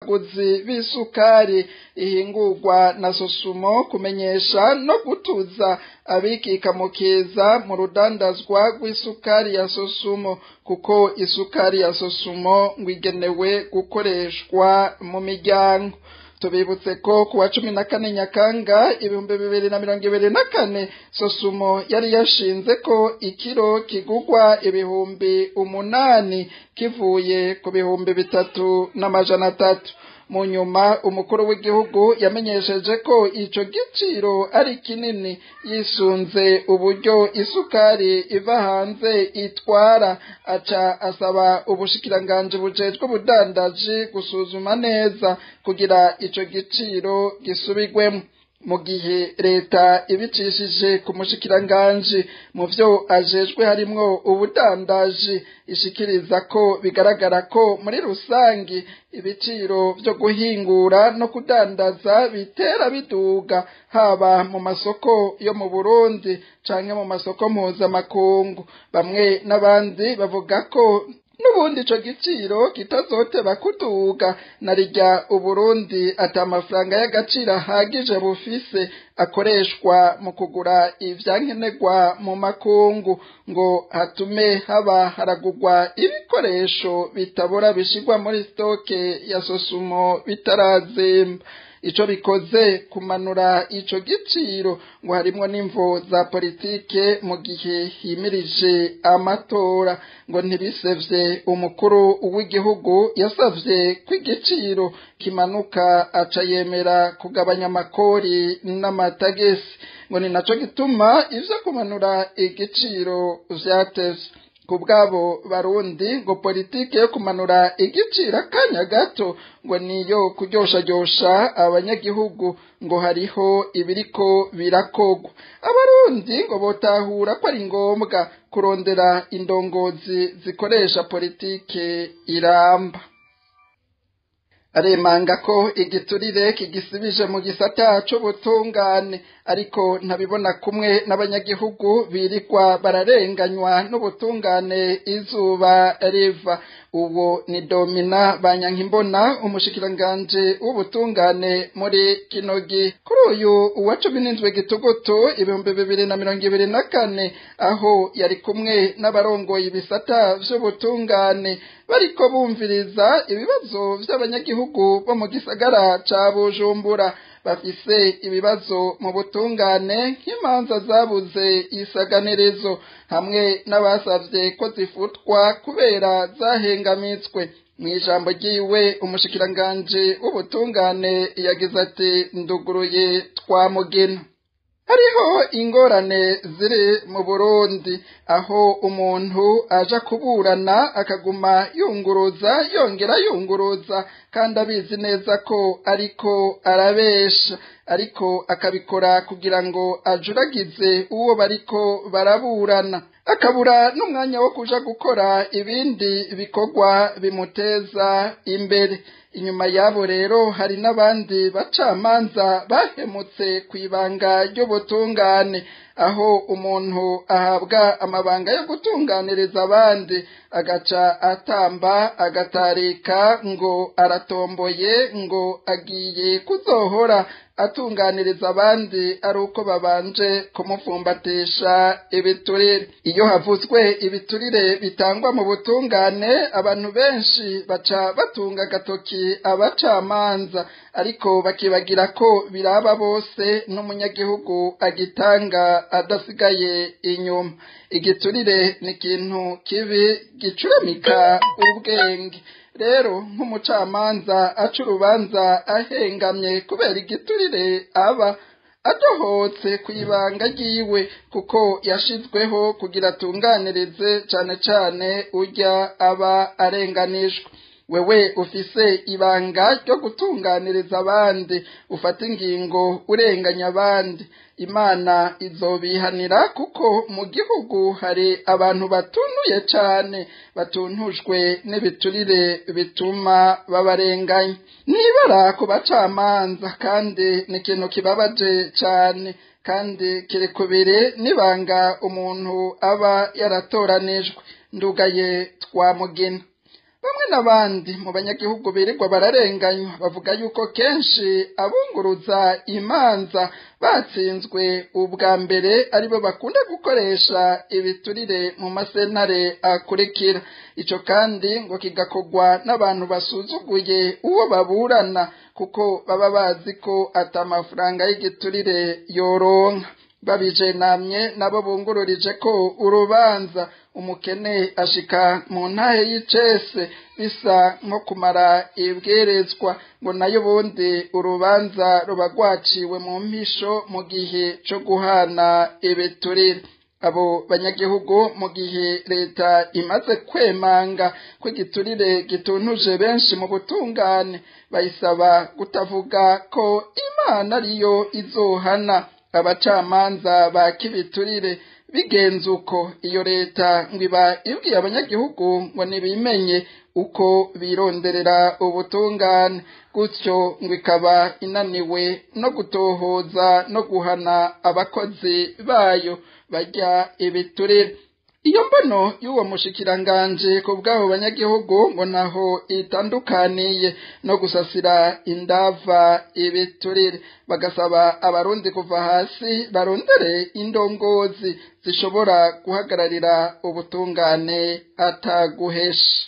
baguzi b'isukari ihingurwa na sosumo kumenyesha no gutuza abikikamukiza mu rudandazwa rw'isukari ya sosumo kuko isukari ya sosumo ngo igenewe gukoreshwa mu miryango tubibutse ko kuwa cumi na kane nyakanga ibihumbi bibiri na mirongo ibiri na kane sosumo yari yashinze ko ikiro kigugwa ibihumbi umunani kivuye ku bihumbi bitatu n'amajana atatu mu nyuma umukuru w'igihugu yamenyesheje ko ico giciro ari kinini yisunze uburyo isukari iva hanze itwara aca asaba ubushikiranganji bujejwe ubudandaji gusuzuma neza kugira ico giciro gisubigwemo mu gihe leta ibicishije ku mushikiranganji mu vyo ajejwe harimwo ubudandaji ishikiriza ko bigaragara ko muri rusangi ibiciro vyo guhingura no kudandaza bitera biduga haba mu masoko yo mu Burundi canke mu masoko mpuzamakungu bamwe n'abandi bavuga ko n'ubundi ico giciro kitazoteba kuduga na rirya uburundi ata amafaranga y'agaciro ahagije bufise akoreshwa mu kugura ivyankenerwa mu makungu ngo hatume haba haragurwa ibikoresho bitabora bishirwa muri stoke ya sosumo bitarazemba ico bikoze kumanura ico giciro ngo harimwo n'imvo za politike mu gihe himirije amatora ngo ntibisevye umukuru w'igihugu yasavye ko igiciro kimanuka aca yemera kugabanya amakori n'amatagesi ngo ni naco gituma ivyo kumanura igiciro vyatevye ku bwabo barundi ngo politike yo kumanura igiciro akanya gato ngo niyo kuryoshajyosha abanyagihugu ngo hariho ibiriko birakogwa abarundi ngo botahura ko ari ngombwa kurondera indongozi zikoresha politike iramba aremanga ko igiturire kigisibije mu gisata c'ubutungane ariko ntabibona kumwe n'abanyagihugu birirwa bararenganywa n'ubutungane izuba riva uwo ni domina banyankimbona umushikiranganje w'ubutungane muri kinogi kuri uyu uwa cumi n'indwi gitugutu ibihumbi bibiri na mirongo ibiri na kane aho yari kumwe n'abarongoye ibisata vy'ubutungane bariko bumviriza ibibazo vy'abanyagihugu bo mu gisagara ca bujumbura bafise ibibazo mu butungane nk'imanza zabuze isaganirezo hamwe n'abasavye ko zifutwa kubera zahengamitswe mw'ijambo ryiwe umushikiranganje w'ubutungane yagize ati nduguruye twamugena hariho ingorane ziri mu burundi aho umuntu aja kuburana akaguma yunguruza yongera yunguruza kandi abizi neza ko ariko arabesha ariko akabikora kugira ngo ajuragize uwo bariko baraburana akabura n'umwanya wo kuja gukora ibindi bikorwa bimuteza imbere inyuma yabo rero hari n'abandi bacamanza bahemutse ku ibanga ry'ubutungane aho umuntu ahabwa amabanga yo gutunganiriza abandi agaca atamba agatarika ngo aratomboye ngo agiye kuzohora atunganiriza abandi ari uko babanje kumufumbatisha ibiturire iyo havuzwe ibiturire bitangwa mu butungane abantu benshi baca batunga agatoki abacamanza ariko bakibagira ko biraba bose n'umunyagihugu agitanga adasigaye inyuma igiturire ni ikintu kibi gicuramika ubwenge rero nk'umucamanza aca urubanza ahengamye kubera igiturire aba adohotse ku ibanga ryiwe kuko yashizweho kugira atunganirize cane cane urya aba arenganijwe wewe ufise ibanga ryo gutunganiriza abandi ufata ingingo urenganya abandi imana izobihanira kuko mu gihugu hari abantu batunuye cane batuntujwe n'ibiturire bituma babarenganya nibara ku bacamanza kandi ni ikintu kibabaje cane kandi kiri kubiri n'ibanga umuntu aba yaratoranijwe ndugaye twamugena bamwe n'abandi mu banyagihugu birirwa bararenganywa bavuga yuko kenshi abunguruza imanza batsinzwe ubwa mbere aribo bakunda gukoresha ibiturire mu masentare akurikira ico kandi ngo kigakorwa n'abantu basuzuguye uwo baburana kuko baba bazi ko ata mafaranga y'igiturire yoronka babijenamye nabo bungururije ko urubanza umukene ashika mu ntahe y'icese bisa nko kumara ibwerezwa ngo nayo ubundi urubanza ruba rwaciwe mu mpisho mu gihe co guhana ibiturire abo banyagihugu mu gihe leta imaze kwemanga ko igiturire gituntuje benshi mu butungane bayisaba kutavuga ko imana ariyo izohana abacamanza ba kibiturire bigenze uko iyo leta ngo iba ibwiye abanyagihugu ngo nibimenye uko bironderera ubutungane gutyo ngo ikaba inaniwe no gutohoza no guhana abakozi bayo bajya ibiturire iyo mbono y'uwo mushikiranganje ku bw'abo banyagihugu ngo naho itandukaniye no gusasira indava ibiturire bagasaba abarundi kuva hasi barondere indongozi zishobora guhagararira ubutungane ataguhesha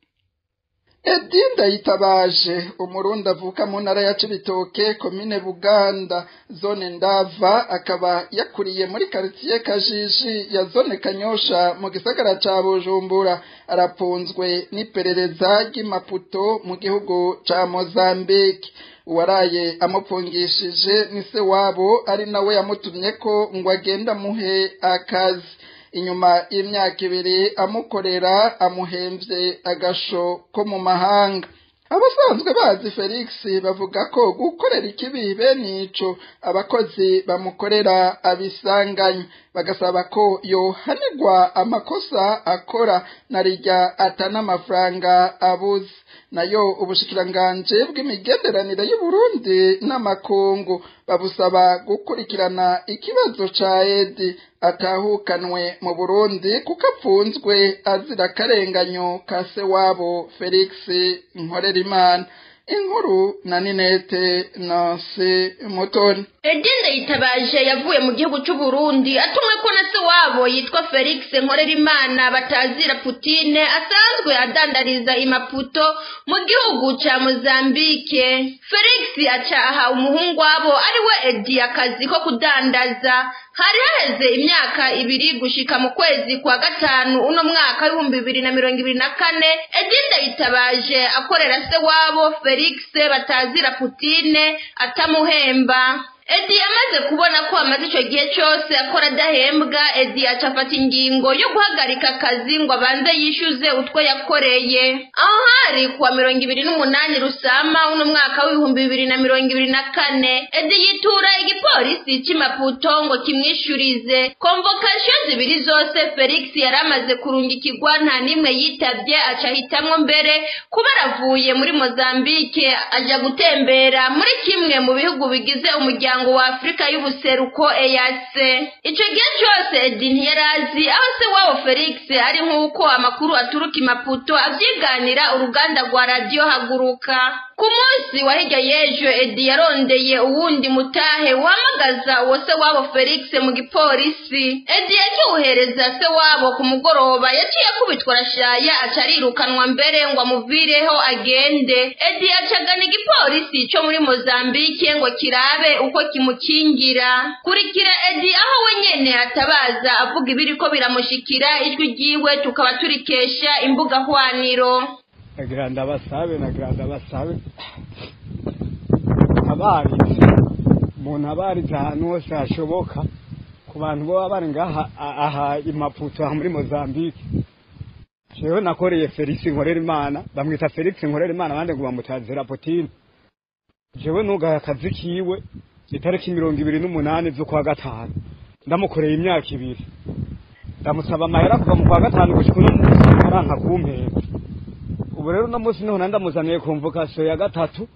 Edinda yitabaje umurundi avuka mu ntara ya Cibitoke komine Buganda zone Ndava akaba yakuriye muri quartier Kajiji ya zone Kanyosha mu gisagara ca Bujumbura arapunzwe n'iperereza ry'imaputo mu gihugu ca Mozambique uwaraye amupfungishije ni se wabo ari nawe yamutumye ko ngo agenda muhe akazi inyuma y'imyaka ibiri amukorera amuhembye agasho ko mu mahanga abasanzwe bazi felix bavuga ko gukorera ikibi bene ico abakozi bamukorera abisanganye bagasaba ko yohanirwa amakosa akora na rijya atana amafaranga abuze nayo ubushikiranganje bw'imigenderanire y'uburundi n'amakungu babusaba gukurikirana ikibazo ca edi atahukanwe mu burundi kuko apfunzwe azira akarenganyo ka se wabo felix nkorerimana inkuru na ninete nasi mutoni Edinde yitabaje yavuye mu gihugu cy'u Burundi atumwe ko na se wabo yitwa Felix Nkorerimana batazira Putine asanzwe adandariza imaputo mu gihugu ca Mozambique Felix acaha umuhungu wabo ari we Edi akazi ko kudandaza hari haheze imyaka ibiri gushika mu kwezi kwa gatanu uno mwaka w'ibihumbi bibiri na mirongo ibiri na kane Edinde yitabaje akorera se wabo Felix batazira Putine atamuhemba Edi yamaze kubona ko amaze icyo gihe cyose akora adahembwa Edi aca afata ingingo yo guhagarika akazi ngo abanze yishyuze utwo yakoreye aho hari kuwa mirongo ibiri n'umunani rusama uno mwaka w'ibihumbi bibiri na mirongo ibiri na kane Edi yitura igipolisi cy'imaputo ngo kimwishyurize komvokasiyo zibiri zose Felix yari amaze kurungikirwa nta n'imwe yitabye aca ahitamwo mbere kuba aravuye muri Mozambique ajya gutembera muri kimwe mu bihugu bigize umuryango umuryango wa Afrika y'ubuseruko EAC ico gihe cyose Edi ntiyarazi aho se wabo Felix ari nk'uko amakuru aturuka imaputo avyiganira uruganda rwa radio haguruka ku munsi wa hirya y'ejo Edi yarondeye uwundi mutahe uhamagaza uwo se wabo Felix mu gipolisi Edi yakiwuhereza se wabo ku mugoroba yaciye akubitwa arashaya aca arirukanwa mbere ngo amuvireho agende Edi acagana igipolisi co muri Mozambique ngo kirabe uko kimukingira kurikira Edi aho we nyene atabaza avuga ibiriko biramushikira ijwi ryiwe tukaba turikesha imbuga hwaniro nagira ndabasabe nagira ndabasabe abarize umuntu abarize ahantu hose hashoboka ku bantu baba bari ngaha aha imaputo aha muri mozambique jewe nakoreye felix nkorera imana bamwita felix nkorera imana abandi ngo bamutazira potine jewe nugaye akazi kiwe itariki mirongo ibiri n'umunani z'ukwa gatanu ndamukoreye imyaka ibiri ndamusaba amahera kuva mu kwa gatanu gushika uno munsi aranka kumpera ubu rero uno munsi niho ndamuzaniye konvokasiyo ya gatatu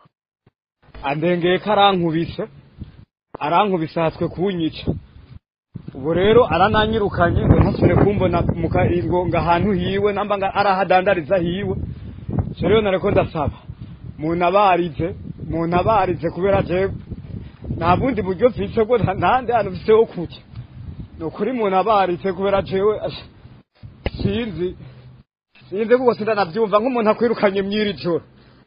andengeye ko arankubise arankubise hatswe kunyica ubu rero arananyirukanye ngo ntasubire kumbona mu karingo ngo ahantu hiwe namba ngo arahadandariza hiwe so rero nareko ndasaba muntabarize muntabarize kubera jewe nta bundi buryo mfise bwo nta- ntahandi hantu mfise ho kuja ni ukuri muntabarize kubera jewe asha, sinzi sinzi kuko sindanavyumva nk'umuntu akwirukanye mw'iri joro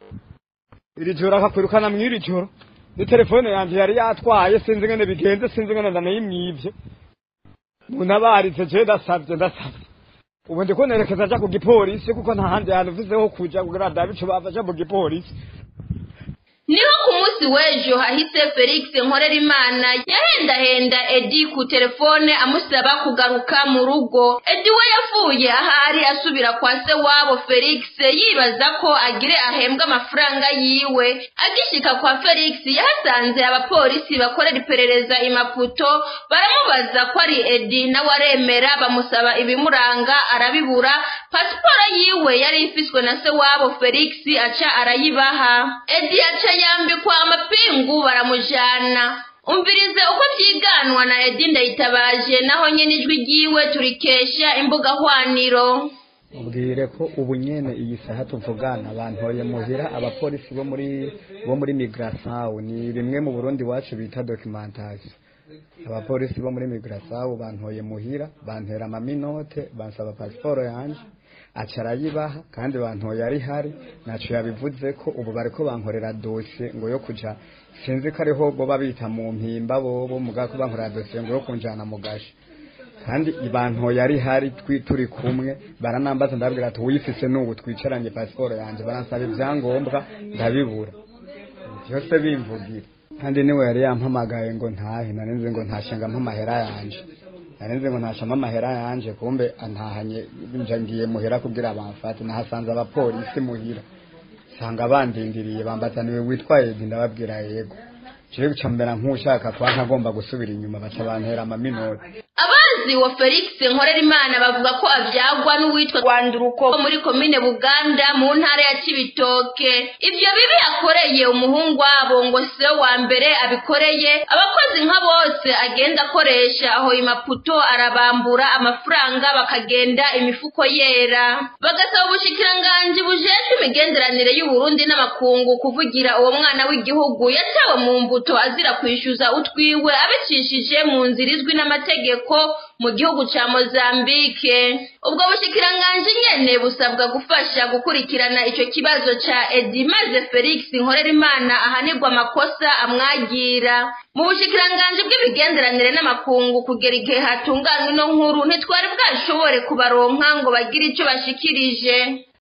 iri joro akakwirukana mw'iri joro ni telefone yanje yari yatwaye sinzi ngene bigenze sinzi ngene ndanayimwivye muntabarize jewe ndasavye ndasavye ubu ndiko nerekeza nja ku gipolisi kuko nta handi hantu mfise ho kuja kugira ndabe ico bafasha mu gipolisi niho ku munsi w'ejo hahise felix nkorerimana yahendahenda edi ku telefone amusaba kugaruka mu rugo edi we yavuye ahari asubira kwa se wabo felix yibaza ko agire ahembwe amafaranga yiwe agishika kwa felix yahasanze abapolisi bakorera iperereza i maputo baramubaza ko ari edi nawe aremera bamusaba ibimuranga arabibura pasiporo yiwe yari ifiswe na se wabo felix aca arayibaha edi aca yambikwa amapingu baramujana umvirize uko vyiganwa na edi ndayitabaje naho nyene ijwi ryiwe turikesha imbuga hwaniro mubwire ko ubu nyene iyi saha tuvugana bantoye muhira abapolisi bo muri bo muri migrasawu ni bimwe mu Burundi wacu bita documentation abapolisi bo muri migrasawu bantoye muhira bantera amaminote bansaba pasiporo yanje aca arayibaha kandi bantoye ari hari naco yabivuze ko ubu bariko bankorera dosiye ngo yo kuja sinzi ko ariho boba bita mu mpimba bobo mugabo ko bankorera dosiye ngo yo kunjana mu gashi kandi ibantu yari hari twi turi kumwe baranambaza ndabwira ati uyifise n'ubu twicaranye pasiporo yanjye baransaba ibyangombwa ndabibura byose bimvugira kandi niwe yari yampamagaye ngo ntahe narinzi ngo ntashenga amahera yanje narinzi ngo ntashama amahera yanje kumbe antahanye nja ngiye muhera kugira bamfate nahasanze abapolisi muhira sanga bandindiriye bambaza niwe witwaye Edi ndababwira yego jewe guca mbera nk'ushaka kwa ntagomba gusubira inyuma baca bantera amaminota abazi wa felix nkorerimana bavuga ko avyagwa n'uwitwa rwanduruko wo muri komine buganda mu ntara ya cibitoke ivyo bibi yakoreye umuhungu wabo ngo se wa mbere abikoreye abakozi nka bose agenda akoresha aho imaputo arabambura amafaranga bakagenda imifuko yera bagasaba ubushikiranganji bujejwe imigenderanire y'uburundi n'amakungu kuvugira uwo mwana w'igihugu yatawe mu mbuto azira kwishyuza utwiwe abicishije mu nzira izwi n'amategeko mu gihugu ca mozambike ubwo bushikiranganji nyene busabwa gufasha gukurikirana ico kibazo ca edi maze felix nkorerimana ahanirwa amakosa amwagira mu bushikiranganji bw'imigenderanire n'amakungu kugera igihe hatunganywa ino nkuru ntitwari bwashobore kubaronka ngo bagire ico bashikirije